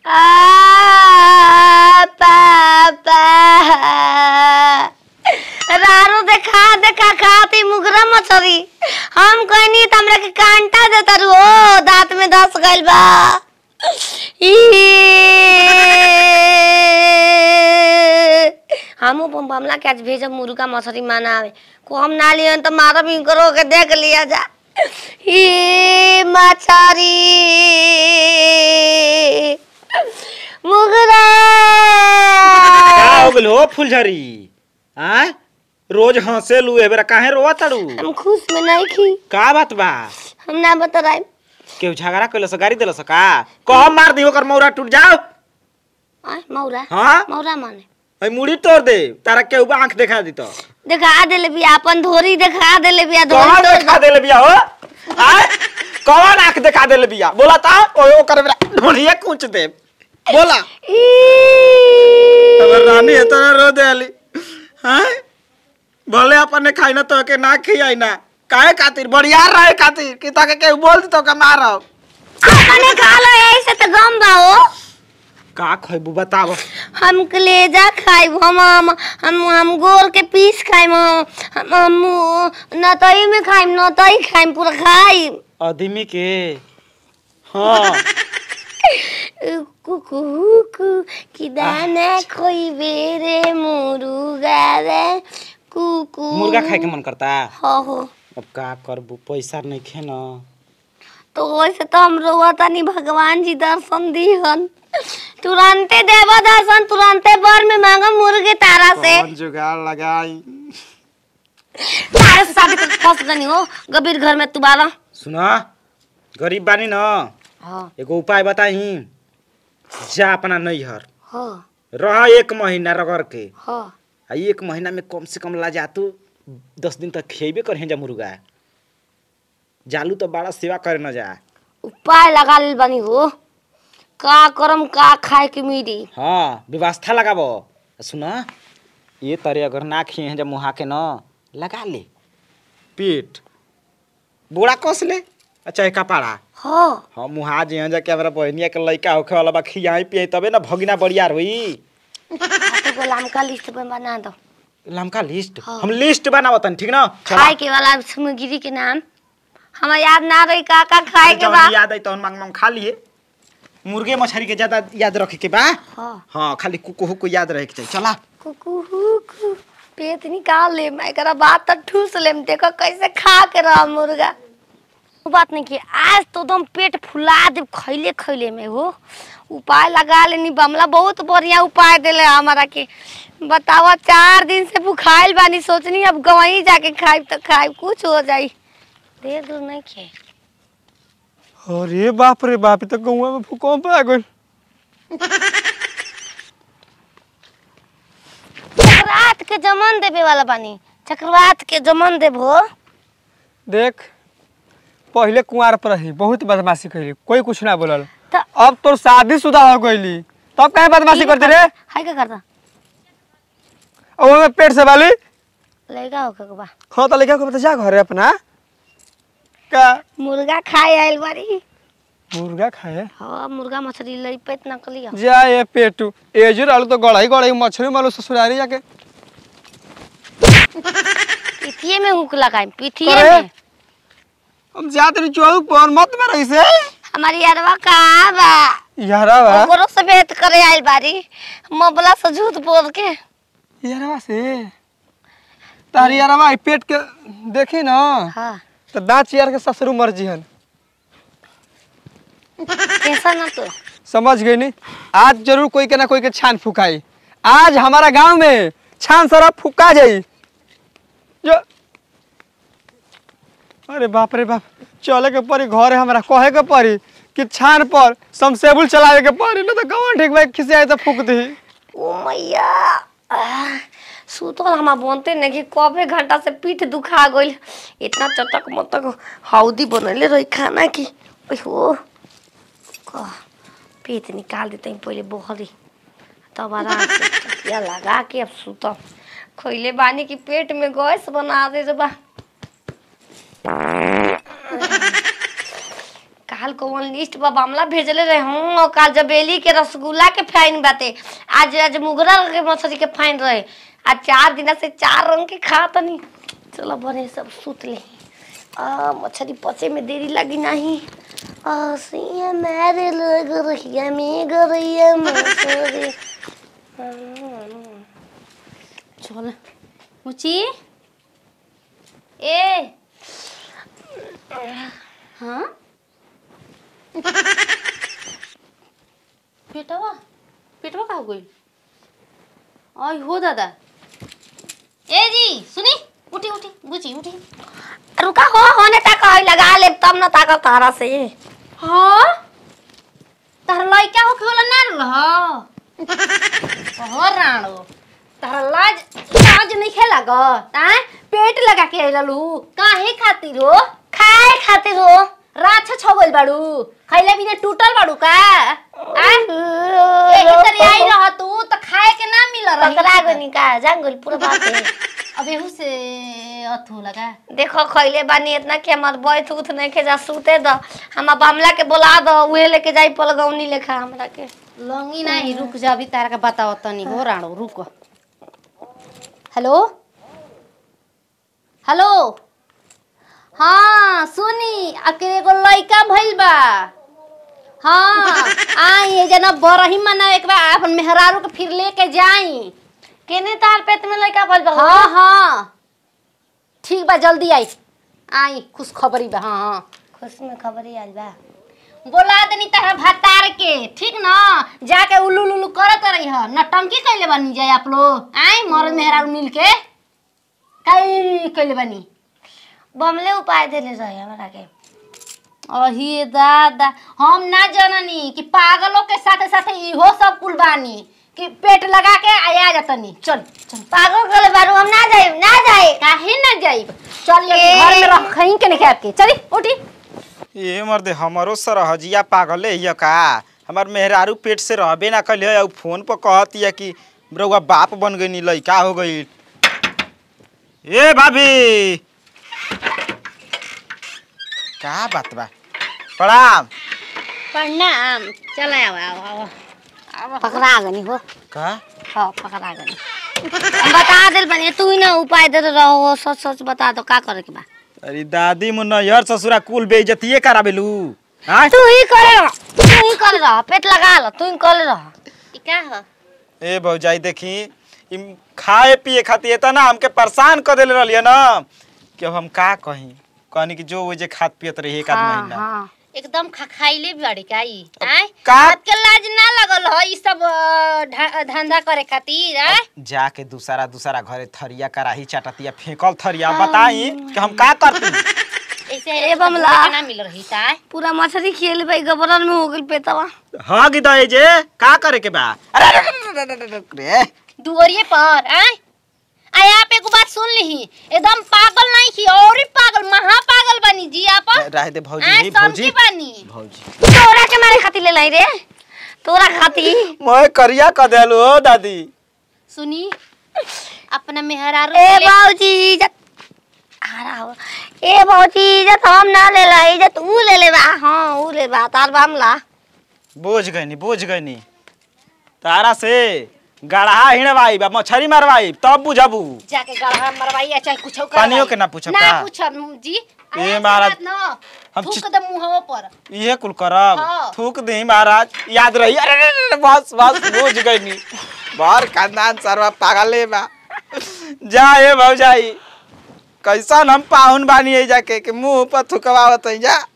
आ, पापा रारो देखा देखा खाती मुगरा मछरी हम कहनी त हमरा के कांटा देता रू ओ दांत में धस गइल बा ई। हमू बम बमला के आज भेजब मुर्गा मछरी मानावे को हम ना लियन त मारब इनकरो के देख लिया जा ई मछरी मुगरा का हो गेल हो फुलझरी आय रोज हंसे लू एबेरा काहे रोवा तड़ू हम खुश में नहीं खी का बात बा हम ना बता रहे केहू झगड़ा कैलस गाड़ी देलस का कह मार दी ओकर मौरा टूट जाओ आय मौरा हाँ मौरा माने अई मुड़ी तोड़ दे तारा केहू बा आंख दिखा दी तो देखा देले बिया अपन धोरी देखा देले बिया धोरी कौन तोड़ दिखा देले बिया हो आय कौन आंख दिखा देले बिया बोला ता ओ ओकर बेरा ढोलिए कूच दे बोला ई। अगर रानी है तो रो दे आली हैं भले अपन ने खाई ना तो के ना खियाई ना काहे खातिर बढ़िया रहे खातिर कि ताके के बोल दी तो के मारब अपने खा लो ऐसे तो गम बा हो का खइबू बताव हम कलेजा खाइब हम हम हम हम गोर के पीस खाइब हम हम नतई में खाइब नतई खाइब पूरा खाइब आदमी के हाँ कुकू कु कि दाना खोइबे रे मुर्गा रे कुकू मुर्गा खाए के मन करता हो हो अब का करबू पैसा नहीं खे न तो वैसे तो हम रोवा तनी भगवान जी दर्शन दिहन तुरंते देव दर्शन तुरंते बर में मांगो मुर्गे तारा से कौन जुगाड़ लगाई तारे से शादी करके फंस गनी हो गंभीर घर में तुम्हारा सुना गरीब बानी न हाँ एगो उपाय बताई जा अपना नैहर हाँ रह एक महीना रगड़ के हाँ आ एक महीना में कम से कम ला जा तू दस दिन तक खेबे कर जा मुर्गा जालू तो बड़ा सेवा करे न जा उपाय लगा लेल बनी हो का करम का खाए के मिली हाँ व्यवस्था लगाबो सुन ये तरे अगर ना खिए हैं जब मुहा के न लगा ले पेट बोरा कस ले अच्छा कपाड़ा हाँ हाँ मुहा जे हैं जा के हमरा बहनिया के लइका होखे वाला बा खियाई पियाई तबे ना भगिना बढ़िया रही तो गुलाम का लिस्ट में बना दो लमका लिस्ट हाँ। हम लिस्ट बनावतन ठीक ना चला। खाए के वाला सामग्री के नाम हमें याद ना रही का का खाए के जौन बा याद आई तौन मांग मांग खा लिए मुर्गे मछली के ज्यादा याद रखे के बा हाँ हाँ खाली कुकू हुकू याद रहे के चाहिए चला कुकू हुकू पेट निकाल ले मैं एकरा बात तो ठूस लेम देखो कैसे खा के रहा मुर्गा वो बात नहीं की आज तो एकदम पेट फुला दे खैले खैले में हो उपाय लगा लेनी बमला बहुत बढ़िया उपाय देले हमारा के बतावा चार दिन से भूखाइल बानी सोचनी अब गवही जाके खाइब तो खाइब कुछ हो जाई देर दूर नहीं खे अरे बाप रे बाप इ तो गौवा में भूकंप आ गइल चक्रवात के जमन देवे वाला बानी चक्रवात के जमन देबो देख पहले कुंवार पर रही बहुत बदमाशी कैली कोई कुछ ना बोलल तो अब तोर शादीशुदा हो गईली तब कहे बदमाशी करते रे हाय का करता अब हमें पेट से वाली लड़का हो के बा हाँ तो लेके बता जा घरे अपना का मुर्गा खाए आइल बारी मुर्गा खाए हाँ मुर्गा मछली लई पेट न कलिया जा ये पेटू एजू रहलू तो गड़ाई गड़ाई मछली मालू ससुरारी जाके पिथिए में हुक लगाई पिथिए अरे। में हम जाते रही चौक पर मत में रही से हमारी अरवा कहाँ बा यारा बा ओकरो से भेंट करे आइल बारी मबला से झूठ बोल के यारवा से तारी यारवा ई पेट के देखी ना हाँ तो दाँत यार के ससुर मर्जी हन कैसा ना तो समझ गई नी आज जरूर कोई के ना कोई के छान फुकाई आज हमारा गांव में छान सारा फुका जाई जो अरे बाप रे बाप चले के पड़ी घरे हमरा कहे के पड़ी कि छान पर समसेबुल चलावे के पड़ी ना तो गाँव ठीक भाई खिसे आए तो फूक दी ओ मैया आह, सुतल हमा बनते नहीं कि कबे घंटा से पीठ दुखा गइल इतना चटक मतक हौदी बनले रही खाना की ओहो कह पेट निकाल देते हैं पहले बहरी तब आराम से तकिया लगा के अब सुतम खैले बानी की पेट में गैस बना दे रे बा का काल कौन लिस्ट पर मामला भेजले रहे हूँ और काल जबेली के रसगुल्ला के फाइन बाटे आज आज मुगरा के मछली के फाइन रहे आज चार दिन से चार रंग के खा तनी चलो बने सब सुत ले आ मछली पचे में देरी लगी नहीं आ सिया मेरे लग रही है मैं गरैया मछली चल मुची ए हाँ पेटवा पेटवा का हो गई आई हो दादा ए जी सुनी उठी उठी बुची उठी रुका हो होने तक आई लगा ले तब न ताकत तारा से हाँ तार लइका हो खेला ना रह हो राणो तार लाज लाज नहीं खेला ग ताए पेट लगा के आइललू काहे खातिर हो खाए खातिर हो राछ छगल बाड़ू खैले बिना टूटल बाड़ू का आ एही तरी आई रह तू त खाए के ना मिल पकड़ा रही गनी का जंगल पूरा बात है अब एहू से अथू लगा देखो खैले बानी इतना कि हमार बैठ उठ नहीं के जा सूते द हम बमला के बुला दो उहे लेके जाई पलगौनी लेखा हमरा के लंगी नहीं रुक जा अभी तारा का बताओ तनी हो राणो रुक हेलो हेलो हाँ सुनी अकेले एगो लइका भइल बा हाँ आई ये जना बरही मनावे के बा अपन मेहरारू के फिर लेके जाई केने तार पेट में लइका भइल बा हाँ हाँ ठीक बा जल्दी आई आई खुश खबरी बा हाँ हाँ खुश में खबरी आइल बा बोला देनी तारा भतार के ठीक ना जाके उल्लू लुल्लू करत रही ह नटंकी कैले बनी जाए आप लोग आई मरद मेहरारू मिल के कई कैले बनी बमले उपाय देले रहे हमरा के अही दादा हम ना जननी कि पागलों के साथे साथे इहो सब कुल बानी कि पेट लगा के आया जातनी चल चल पागल गले बारू हम ना जाई ना जाई काहे ना जाइब चल ये ए। घर में रख खहीं के नहीं के चली उठी ये मर्दे हमारो सरहजिया पागल है का हमार मेहरारू पेट से रहबे ना कल है फोन पर कहती है कि रउआ बाप बन गई लइका हो गई ए भाभी का बात बा प्रणाम प्रणाम चल आओ आओ आओ पकड़ा गनी हो का हाँ पकड़ा गनी हम बता दिल बनी तू ही ना उपाय दे रहो सच सच बता दो का करे के बा अरे दादी मुन्ना यार ससुरा कुल बेइज्जतिए कराबेलू हाँ तू ही करे रह तू ही करे रह पेट लगा लो तू ही करे रह ई का ह ए भौजाई देखी ई खाए पिए खातिर इतना हमके परेशान कर देले रहलिए ना कि अब हम का कहीं कहनी कि जो वो जे खात पियत रही एक आध हाँ महीना हाँ एकदम खखाइले बाड़ी का ई आय का- बात के लाज ना लगल ह ई सब अ, ढा- धंधा करे खातिर आय जाके दूसरा दूसरा घरे थरिया कराही चाटतिया फेंकल थरिया बताई कि हम का करती ऐसे ए ऐसे बमला। भूखे ना मिल रही ता पूरा मछली खियल भाई गबरन में हो गइल पेटवा हाँ गिदा जे का करे के बा अरे अरे, अरे, अरे, अरे, अरे, रे दुवरिए पर आय आय आप एगो बात सुन लीही एकदम पागल नहीं की और ही पागल महा पागल बनी जी आप रह दे भौजी आय नहीं समझी भौजी बनी भौजी तोरा के मारे खातिर ले लाई रे तोरा खातिर मैं करिया क देलू हो दादी सुनी अपना मेहरारू ए के ले- बाबूजी इज्जत आ रहा हो ए बाबूजी इज्जत हम ना ले ला इज्जत ऊ ले ले बा हाँ ऊ ले बा तार बामला बोझ गईनी बोझ गईनी तारा से गढ़ा हिड़वाई बा मछरी मारवाई तब बुझबू जाके गढ़ा मरवाई या चाहे कुछ पानियो के ना पूछब ना का? पूछब जी ए ऐसे महाराज, बात न हम थूक चि- दे मुंहवा पर इहे कुल करब हाँ। थूक दी महाराज याद रही अरे अरे, अरे, बस बस बोझ गईनी बाहर खानदान सरवा पागले बा जा ए भौजाई कैसन हम पाहुन बानी है जाके कि मुंह पर थुकवावत है जा